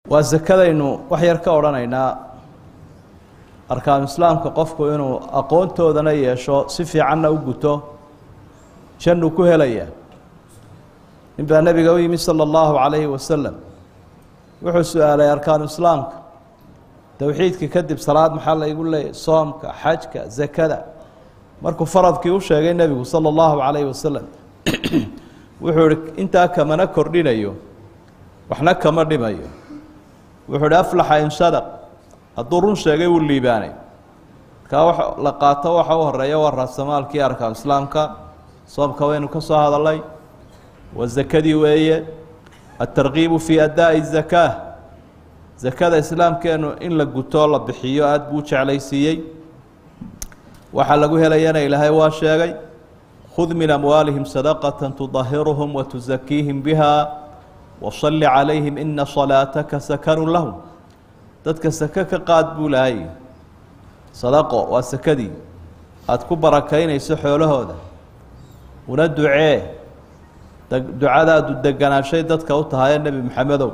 waa sakadaynu wax yar ka odhanaynaa arkaanu islaamka qofku inuu aqoontoodana yeesho si fiicanna u guto jannu ku helaya nin baa nebiga u yimi sala allahu calayhi wasalam wuxuu su-aalay arkaanu islaamka towxiidka kadib salaad maxaa laygu leeyahy soomka xajka zakada markuu faradkii u sheegay nebigu sala allahu calayhi wasalam wuxuu ihi intaa kamana kordhinayo waxna kama dhimayo wuxuu ihi aflaxa in sadaq hadduu run sheegay wuu liibaanay markaa wa la qaato waxa u horeeya waa raasamaalkii arkaanu islaamka soomka waynu ka soo hadalay waa zakadii weeye atarkiibu fii adaa'i zakaa zakada islaamkeenu in la guto la bixiyo aada buu jeclaysiiyey waxaa lagu helayana ilaahay waa sheegay khud min amwaalihim sadaqata tudahiruhum watusakiihim biha wasalli calayhim ina salaataka sakanu lahum dadka sake ka qaad buu lahay sadaqo waa sakadii aada ku barakaynayso xoolahooda una ducee ducadaadu deganaashay dadka u tahaye nebi maxamedow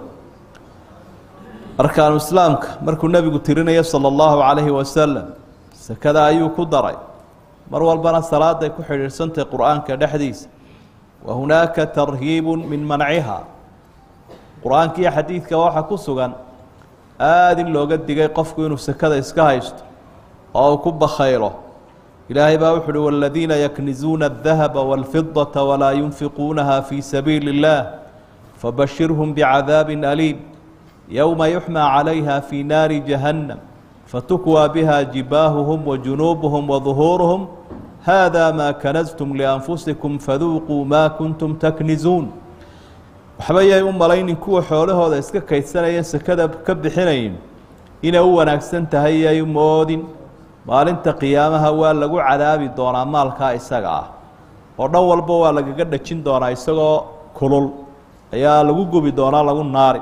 arkaanu islaamka markuu nebigu tirinayo sala allahu calayhi wasalam sakada ayuu ku daray mar walbana salaaday ku xidhiidhsantahy qur-aanka dhexdiisa wa hunaaka tarhiibu min manciha qur-aankiiyo xadiidka waxaa ku sugan aada in looga digay qofku inuu sakada iska haysto oo uu ku bakhaylo ilaahay baa wuxu uhi waladiina yaknizuuna adahaba wاlfidaةa walaa yunfiquunaha fii sabiili اllah fabashirhum bicadaabi aliim yowma yuxmaa calayha fii naari jahannam fatukwaa biha jibaahuhum wajunuubuhum waduhuuruhum hada maa kanastum lianfusikum faduuquu maa kuntum taknizuun waxba yay u malaynin kuwa xoolahooda iska kaydsanaya sakada ka bixinayn inay u wanaagsan tahay yay u moodin maalinta qiyaamaha waa lagu cadaabi doonaa maalkaa isaga ah oo dhan walba waa lagaga dhajin doonaa isagoo kulul ayaa lagu gubi doonaa lagu naari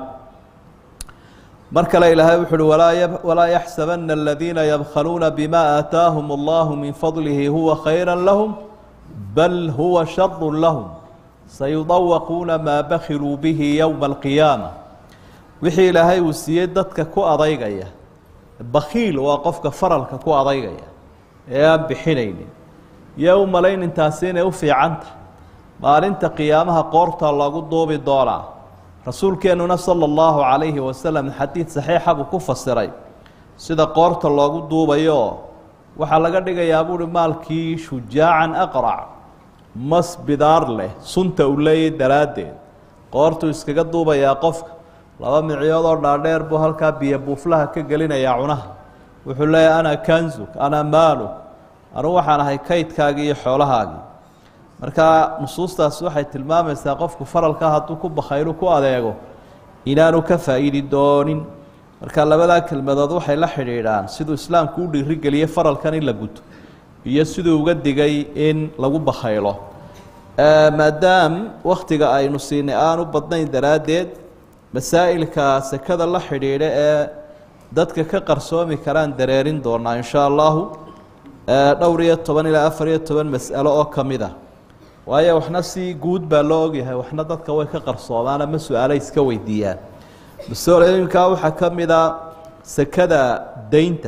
mar kale ilaahay wuxu uhi walaa walaa yaxsabana aladiina yabkhaluuna bima aataahum allahu min fadlihi huwa khayra lahum bal huwa sharu lahum sayudawaquuna maa bakiluu bihi yowma alqiyaama wixii ilaahay uu siiyey dadka ku adaygaya bakiil waa qofka faralka ku adaygaya ee aan bixinaynin iyo u malaynintaasi inay u fiican tahay maalinta qiyaamaha qoorta loogu duubi doonaa rasuulkeennuna sala allahu calayhi wasalam xadiid saxiixa buu ku fasiray sida qoorta loogu duubayo waxaa laga dhigayaa buuhi maalkii shujaacan aqrac mas bidaar leh sunta uu leeyay daraaddeed qoortuu iskaga duubayaa qofka laba micyoodoo dhaadheer buu halkaa biyo buuflaha ka gelinayaa cunaha wuxuu leeyahay ana kanzuk ana maaluk anugu waxaan ahay kaydkaagii iyo xoolahaagii markaa nusuustaas waxay tilmaamaysaa qofku faralka hadduu ku bakhaylu ku adeego inaanu ka faa'iidi doonin marka labadaa kelmadood waxay la xidhiidhaan siduu islaamku u dhiirigeliyey faralkan in la guto iyo siduu uga digay in lagu bakhaylo maadaam wakhtiga aynu siinay aanu badnayn daraaddeed masaa'ilka sekada la xidhiidha ee dadka ka qarsoomi karaan dareerin doonaa in shaa allahu dhowr iyo toban ilaa afar iyo toban mas'alo oo ka mid ah waayo waxna si guud baa loo ogyahay waxna dadka way ka qarsoomaan ama su-aalo iska weydiiyaan masalooyinkaa waxaa ka mid a sekada deynta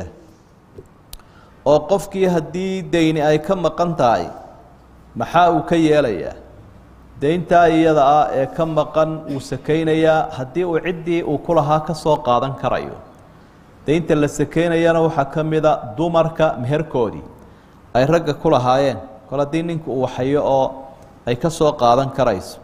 oo qofkii haddii deyni ay ka maqan tahay maxaa uu ka yeelayaa deyntaa iyada ah ee ka maqan wuu sakaynayaa haddii uu ciddii uu ku lahaa ka soo qaadan karayo deynta la sakaynayana waxaa ka mida dumarka meherkoodii ay ragga ku lahaayeen kol haddii ninku uu waxayo oo ay ka soo qaadan karayso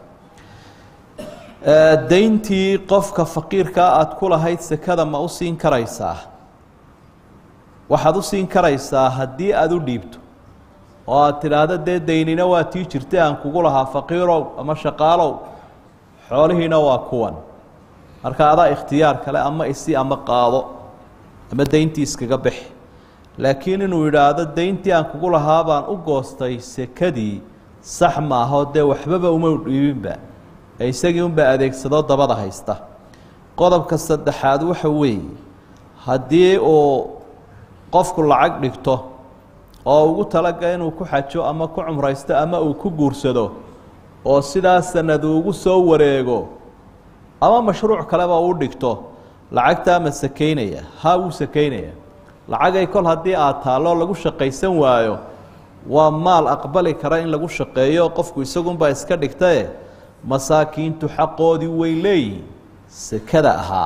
deyntii qofka faqiirkaa aada ku lahayd sekada ma u siin karaysaa waxaad u siin karaysaa haddii aada u dhiibto oo aada tidhaahdo dee deynina waa tii jirtay aan kugu lahaa faqiirow ama shaqaalow xoolihiina waa kuwan marka adaa ikhtiyaar kale ama isi ama qaado ama deyntii iskaga bixi laakiin inuu yidhaahdo deyntii aan kugu lahaa baan u goostay sekadii sax maaho dee waxbaba uma dhiibinba ee isagii unbaa adeegsado dabada haysta qodobka saddexaad waxa weeye haddii uu qofku lacag dhigto oo ugu talaga inuu ku xajo ama ku cumraysto ama uu ku guursado oo sidaa sanad ugu soo wareego ama mashruuc kaleba uu dhigto lacagtaa ma sakaynaya haa wuu sakaynaya lacagay kol haddii aad taalloo lagu shaqaysan waayo waa maal aqbali kara in lagu shaqeeyo qofku isagunbaa iska dhigtae masaakiintu xaqoodii way leeyihiin sekada ahaa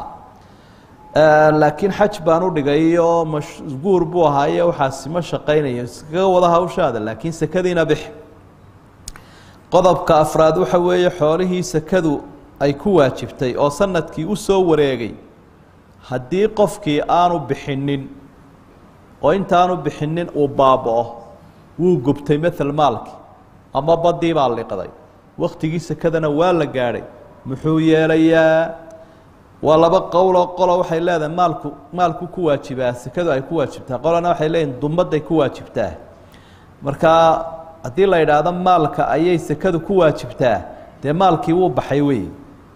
laakiin xaj baan u dhigay oo mashguur buu ahaaye waxaasi ma shaqaynayo iskaga wada hawshaada laakiin sekadiina bix qodobka afraad waxa weeye xoolihii sekadu ay ku waajibtay oo sanadkii u soo wareegay haddii qofkii aanu bixinin oo intaanu bixinin uu baaba-o wuu gubtay mael maalkii ama badii baa liqday waktigii sekadana waa la gaadhay muxuu yeelayaa waa laba qowloo qolo waxay leedahay maalku maalku ku waajibaa sekadu ay ku waajibtaa qolana waxay leeyihin dumadday ku waajibtaa markaa haddii la yidhaahdo maalka ayay sekadu ku waajibtaa dee maalkii wuu baxay wey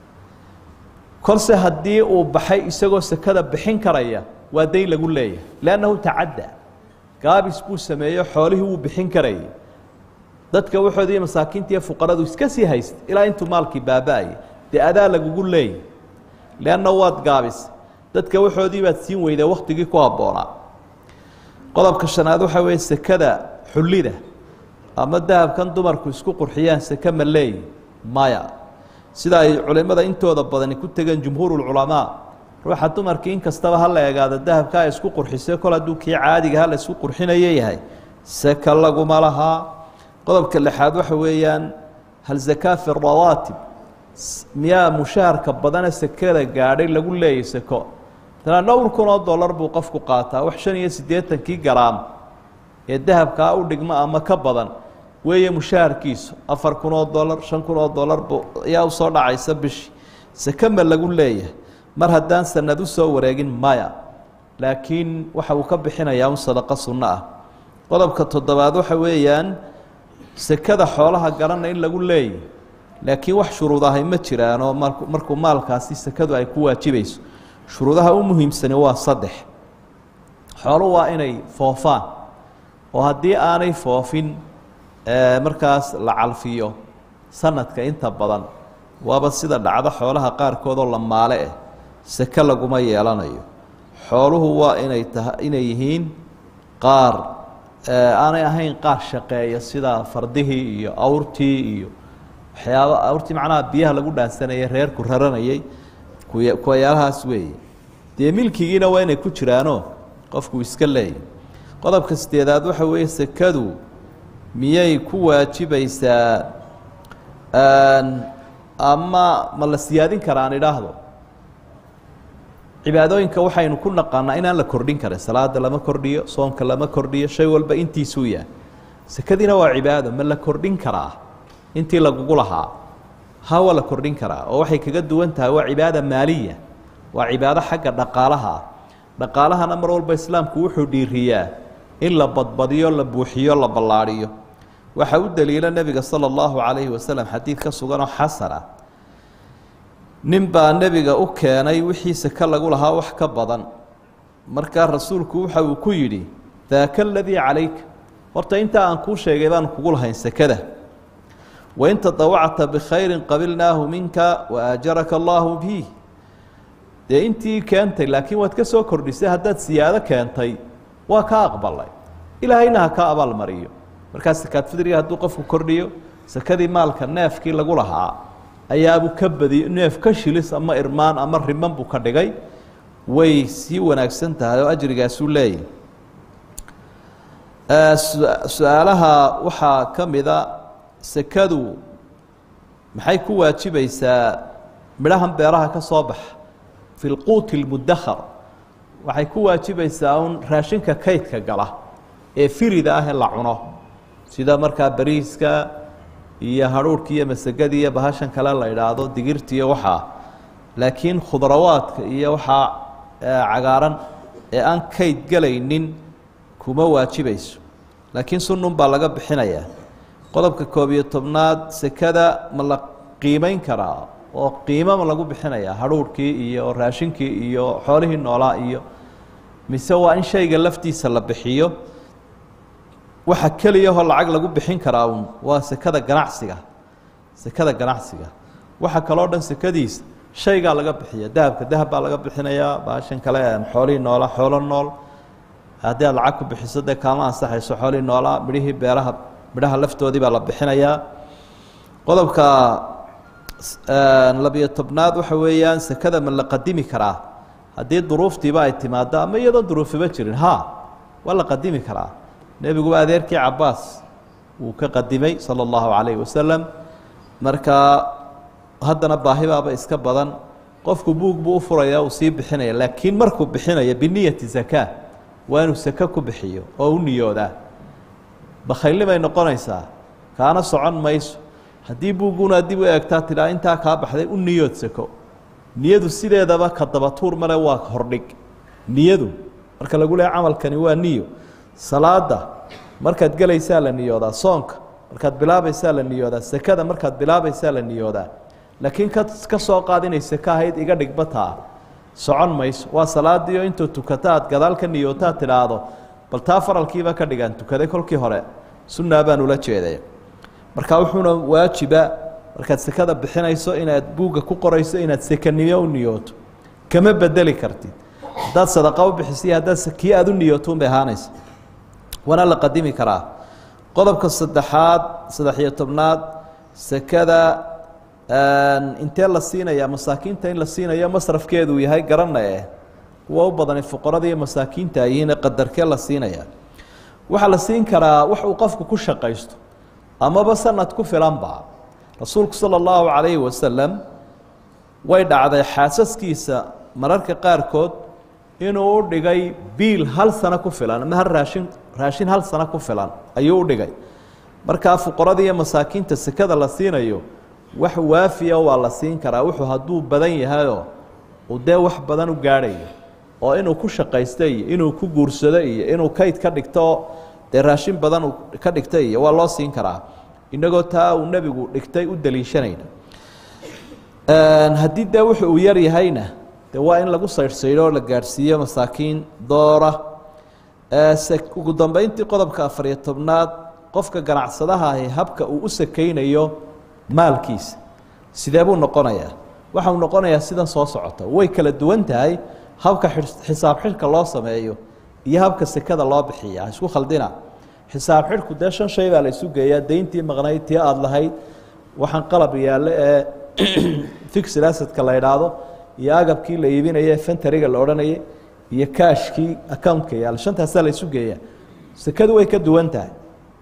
kolse haddii uu baxay isagoo sekada bixin karaya waa dayn lagu leeyahay liannahu tacadda gaabis buu sameeyo xoolihii wuu bixin karayay dadka waxoodii masaakiinta iyo fuqaradu iska sii haysta ilaa intuu maalkii baaba-ayay dee adaa lagugu leeyahy leanna waad gaabis dadka waxoodii baad siin weydaa waktigii ku habboonaa qodobka shanaad waxaa weeye sekada xullida ama dahabkan dumarku isku qurxiyaan seke ma leeyi maya sida ay culimada intooda badani ku tegeen jumhuurulculamaa ruuxa dumarkii in kastaba ha la egaado dahabka ay isku qurxisay kol hadduu kii caadiga ha la isku qurxinayo yahay seka laguma lahaa qodobka lixaad waxa weeyaan hal zakaa fi rawaatib miyaa mushaharka badane sekada gaadhay lagu leeyay seko maala dhowr kun oo dollar buu qofku qaataa wax shan iyo siddeetankii garaam ee dahabkaa u dhigmo ama ka badan weeye mushaharkiisu afar kun oo dollar shan kun oo dollar bu ayaa usoo dhacaysa bishii seke ma lagu leeyahay mar haddaan sanad u soo wareegin maya laakiin waxa uu ka bixinayaa un sadaqo sunno ah qodobka toddobaad waxa weeyaan sekada xoolaha garana in lagu leeyahy laakiin wax shuruud ahay ma jiraanoo marku markuu maalkaasi sekadu ay ku waajibayso shuruudaha u muhiimsani waa saddex xoolu waa inay foofaan oo haddii aanay foofin markaas la calfiyo sanadka inta badan waaba sida dhacdo xoolaha qaarkoodoo la maale eh seke laguma yeelanayo xooluhu waa inay taha inay yihiin qaar aanay ahayn qaar shaqeeya sida fardihii iyo awrtii iyo waxyaaba awrtii macnaha biyaha lagu dhaansanayay reerku raranayay kuy kuwayaalahaas weeye dee milkigiina waa inay ku jiraanoo qofku iska leeyahy qodobka sideedaad waxa weeye sekadu miyay ku waajibaysaa ama ma la siyaadin karaa aan idhaahdo cibaadooyinka waxaynu ku naqaanaa inaan la kordhin karin salaada lama kordhiyo soomka lama kordhiyo shay walba intiisuu yahay sekadiina waa cibaado ma la kordhin karaa intii lagugu lahaa ha waa la kordhin karaa oo waxay kaga duwan tahay waa cibaada maaliya waa cibaado xagga dhaqaalaha ah dhaqaalahana mar walba islaamku wuxuu dhiiriyaa in la badbadiyo la buuxiyo la ballaadhiyo waxaa u daliila nebiga sala allahu calayhi wasalam xadiid ka suganoo xasan ah nin baa nebiga u keenay wixii seke lagu lahaa wax ka badan markaa rasuulku waxa uu ku yidhi daaka aladii calayka horta intaa aan kuu sheegay baan kugu lahayn sekada wain tadawacta bikhayrin qabilnaahu minka waajaraka allaahu biih dee intii keentay laakiin waad ka soo kordhisay haddaad siyaado keentay waa ka aqbalay ilaahayna ha ka abaalmariyo markaa sakaad fidriga hadduu qofku kordhiyo sakadii maalka neefkii lagu lahaa ayaabuu ka badiyo neef ka shilis ama irmaan ama riman buu ka dhigay way sii wanaagsan tahay oo ajrigaasuu leeyahy su-aalaha waxaa ka mida sekadu maxay ku waajibaysaa midhahan beeraha ka soo baxa fi lquuti اlmudakhar waxay ku waajibaysaa un raashinka kaydka gala ee firida ah ee la cuno sida markaa bariiska iyo hadhuurhka iyo masagadii iyo bahashan kale la idhaahdo digirta iyo waxaa laakiin khudrawaadka iyo waxaa cagaaran ee aan kayd gelaynin kuma waajibayso laakiin sunnun baa laga bixinayaa qodobka koob iyo tobnaad sekada ma la qiimeyn karaa oo qiimo ma lagu bixinayaa hadhuurhkii iyo raashinkii iyo xoolihii noolaa iyo mise waa in shayga laftiisa la bixiyo waxa keliyahoo lacag lagu bixin karaa un waa sekada ganacsiga sekada ganacsiga waxa kaloo dhan sekadiisa shaygaa laga bixiya dahabka dahab baa laga bixinayaa baashan kale xoolihii noola xoolo nool haddii aad lacag ku bixiso dee kaama ansaxayso xoolihii noolaa midhihii beeraha midhaha laftoodii baa la bixinayaa qodobka labiyo tobnaad waxa weeyaan sekada ma la qadimi karaa haddii duruuftiiba ay timaado ama iyadoon duruufiba jirin ha waa la qadimi karaa nebiguba adeerkii cabaas wuu ka qadimay sala allahu calayhi wasalam marka haddana baahibaaba iska badan qofku buug buu u furaya uu sii bixinaya laakiin markuu bixinaya biniyati zakaa waa inuu sake ku bixiyo oo u niyoodaa bakhaylnimay noqonaysaa kaana socon mayso haddii buugguna dib u eegtaa tidhaa intaa kaa baxday u niyood sako niyadu sideedaba ka dabatuur male waa hordhig niyadu marka lagu leehay camalkani waa niyo salaada markaad gelaysaa la niyoodaa soonka markaad bilaabaysaa la niyoodaa sekada markaad bilaabaysaa la niyoodaa laakiin ka ka soo qaad inay seke ahayd iga dhigbataa socon mayso waa salaadiio intuu tukata aad gadaal ka niyootaad tidhaahdo bal taa faralkiiba ka dhigaan tukaday kolkii hore sunnaa baan ula jeeday marka wuxuuna waajiba markaad sekada bixinayso inaad buugga ku qorayso inaad sekanimo u niyooto kama bedeli kartid haddaad sadaqa u bixisiyo haddaad kii aad u niyooto unbay ahaanaysa waana la qadimi karaa qodobka saddexaad saddex-iyo tobnaad sekada intee la siinaya masaakiinta in la siinayo masrafkeedu yahay garana eh kuwa u badani fuqarada iyo masaakiinta ayihiin qadarkee la siinaya waxaa la siin karaa wax uu qofku ku shaqaysto amaba sanad ku filanba rasuulku sala allahu calayhi wasalam way dhacday xaasaskiisa mararka qaarkood inuu u dhigay biil hal sano ku filan ama hal raashin raashin hal sano ku filan ayuu u dhigay markaa fuqarada iyo masaakiinta sekada la siinayo wax waafiya waa la siin karaa wuxuu hadduu badan yahayoo uu dee wax badan u gaadhayo oo inuu ku shaqaysto iyo inuu ku guursado iyo inuu kayd ka dhigto dee raashin badan uu ka dhigta iyo waa loo siin karaa inagoo taa uu nebigu dhigtay u daliishanayna haddii dee wuxu uu yar yahayna dee waa in lagu saydhsaydho oo la gaadhsiiyo masaakiin doora ugu dambeyntii qodobka afariyo tobnaad qofka ganacsadaha ahi habka uu u sakaynayo maalkiisa sidee buu noqonayaa waxa uu noqonayaa sidan soo socota way kala duwan tahay habka xisaab xidhka loo sameeyo iyo habka sekada loo bixiya ha isku khaldina xisaab xidhku dee shan shay baa la isu geeyaa deyntii maqnayd tii aada lahayd waxaan qalab yaalle ee fixed assetka la idhaahdo iyo agabkii la iibinaya ee fentariga la odhanayay iyo kaashkii accountka yaalla shantaasaa la isu geeyaa sekadu way ka duwan tahay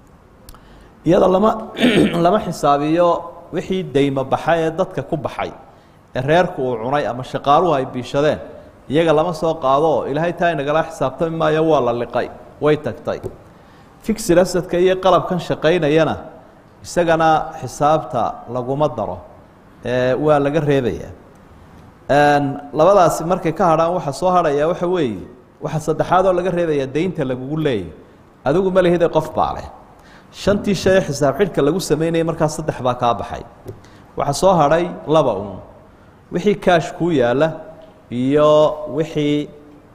iyada lama lama xisaabiyo wixii deymo baxay ee dadka ku baxay ee reerku uu cunay ama shaqaaluhu ay biishadeen iyaga lama soo qaado ilaahay taa inagala xisaabtami maayo waa la liqay way tagtay fixed assetka iyo qalabkan shaqaynayana isagana xisaabta laguma daro waa laga reebaya labadaasi markay ka hadhaan waxa soo hadhaya waxa weeye waxa saddexaad oo laga reebaya deynta lagugu leeyay adigu ma lihide qof baa leh shantii shay xisaab xidhka lagu sameynayay markaa saddex baa kaa baxay waxaa soo hadhay laba un wixii kaash kuu yaalla iyo wixii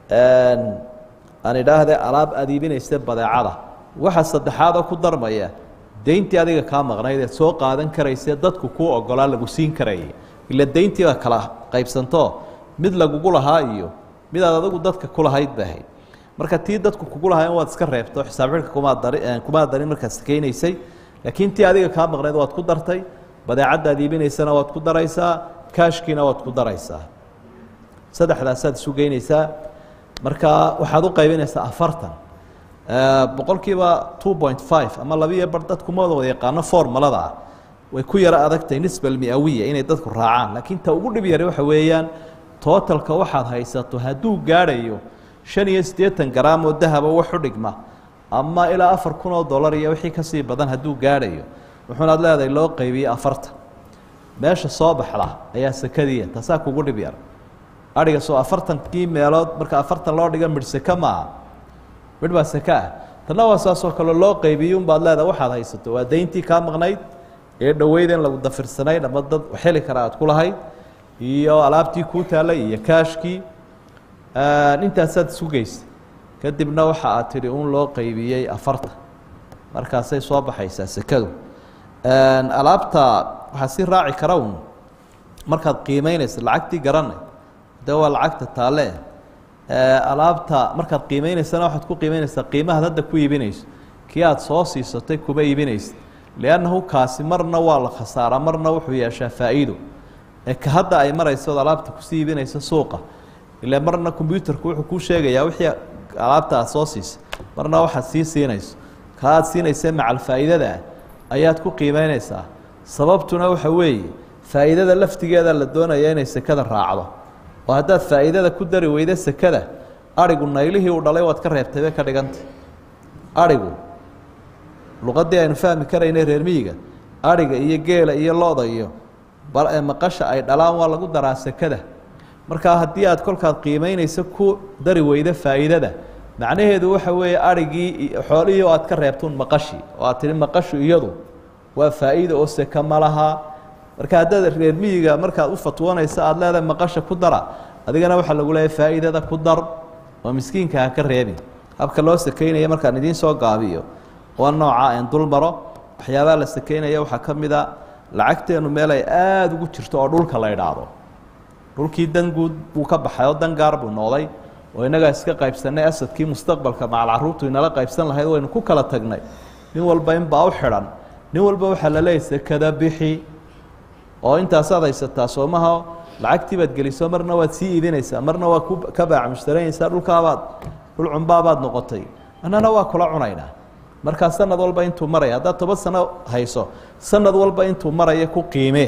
aan idhaahde alaab aad iibinaysa badeecada waxa saddexaadoo ku darmaya deyntii adiga kaa maqnayd eed soo qaadan karayse dadku kuu ogolaa lagu siin karayay ila deyntii baa kala qaybsanto mid lagugu lahaa iyo midaad adigu dadka kulahayd ba ahayd marka tii dadku kugu lahaayeen waad iska reebto xisaab xidhka kumaa dari kumaa darin markaad sakeynaysay laakiin tii adiga kaa maqnayd waad ku dartay badeecaddaad iibinaysana waad ku daraysaa kaashkiina waad ku daraysaa saddexdaasaad isu geynaysaa marka waxaad u qaybinaysaa afartan boqolkiiba two point five ama labiiyo bar dadku ma wada yaqaano formulada ah way ku yaro adagtahay nisba almiawiya inay dadku raacaan laakiin ta ugu dhib yari waxa weeyaan tootalka waxaad haysato hadduu gaadhayo shan iyo siddeetan garaam oo dahaba wax u dhigma ama ilaa afar kun oo dollar iyo wixii kasii badan hadduu gaadhayo wuxuunaad leedahay loo qaybiyey afartan meesha soo baxda ayaa sakadiiya taasaa kugu dhib yar adhiga soo afartankii meelood marka afartan loo dhiga midh seke maaha midh baa seke ah tanna waa saasoo kale loo qaybiyey unbaad leedahay waxaad haysato waa deyntii kaa maqnayd ee dhoweyd in lagu dafirsanayd ama dad xeli kara aad ku lahayd iyo alaabtii kuu taallay iyo kaashkii intaasaad isu geysay kadibna waxa aad tidhi un loo qaybiyey afartan markaasay soo baxaysaa sekadu alaabta waxaa si raaci kara un markaad qiimeynaysa lacagtii garanay dee waa lacagta taalle alaabta markaad qiimeyneysana waxaad ku qiimeyneysaa qiimahaad hadda ku iibinayso kii aada soo siisatay kuma iibinaysa liannahu kaasi marna waa la khasaaraa marna wuxuu yeeshaa faa'iido ee ka hadda ay marayso od alaabta kusii iibinaysa suuqa ile marna combyuterku wuxuu kuu sheegayaa wixii alaabta aad soo siisay marna waxaad sii siinayso ka aad siinaysa macal faa'iidada ah ayaad ku qiimeyneysaa sababtuna waxa weeye faa'iidada laftigeeda la doonaya inay sekada raacdo oo haddaad faa'iidada ku dari weyda sekada arigu naylihii uu dhalay waad ka reebtay bay ka dhigantay arigu luqadii aynu fahmi karaynay reer miyiga ariga iyo geela iyo looda iyo maqasha ay dhalaan waa lagu daraa sekada markaa haddii aad kolkaad qiimeynayso ku dari weyda faa'iidada macnaheedu waxa weeye arigii xoolihii oo aad ka reebtuun maqashii oo aad tihi maqashu iyadu waa faa'iida oo seka ma lahaa marka haddaad reer miyiga markaad u fatwoonaysa aada leedahay maqasha ku dara adigana waxaa lagu leeyahay faa'iidada ku dar oo miskiinka ha ka reebin habka loo sekeynaya markaan idiin soo gaabiyo waa nooca en dul maro waxyaabaha la sekeynaya waxaa ka mid a lacagteenu meel ay aada ugu jirto oo dhulka la idhaahdo dhulkii danguud buu ka baxay oo dangaar buu noqday oo innagaa iska qaybsanay asadkii mustaqbalka macal caruurtu inala qaybsan lahayd waynu ku kala tagnay nin walba inbaa u xidhan nin walba waxaa la leeyahy sekada bixi oo intaasaad haysataa soomaha lacagtii baad geliso marna waad sii iibinaysaa marna waa ku ka baac mushtaranaysaa dhulkaabaad dhul cumbaabaad noqotay annana waa kula cunaynaa markaa sanad walba intuu maraya haddaad toban sano hayso sanad walba intuu maraya ku qiimee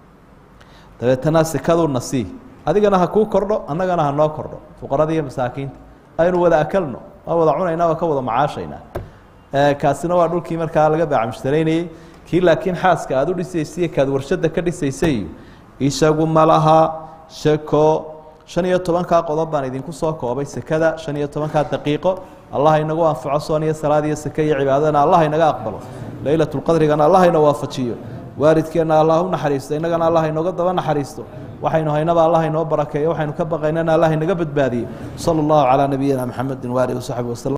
dabeetana sekaduu nasii adigana ha kuu kordho annagana ha noo kordho fuqarada iyo masaakiinta aynu wada akalno waa wada cunaynaa waa ka wada macaashaynaa kaasina waa dhulkii markaa laga baac mushtaraynayey kii laakiin xaaska aada u dhisaysaiyo kaad warshada ka dhisaysay isagu ma laha seko shan iyo tobankaa qodob baan idinku soo koobay sekada shan iyo tobankaa daqiiqo allah inagu anfaco soon iyo salaad iyo seke iyo cibaadadana allah inaga aqbalo leylatulqadrigana allah ina waafajiyo waalidkeenna allah u naxariisto innagana allah inooga daba naxariisto waxaynu haynaba allah inoo barakeeyo waxaynu ka baqaynana allah inaga badbaadiyo sala allahu calaa nabiyina maxamedi waalihi wasaxbi waslm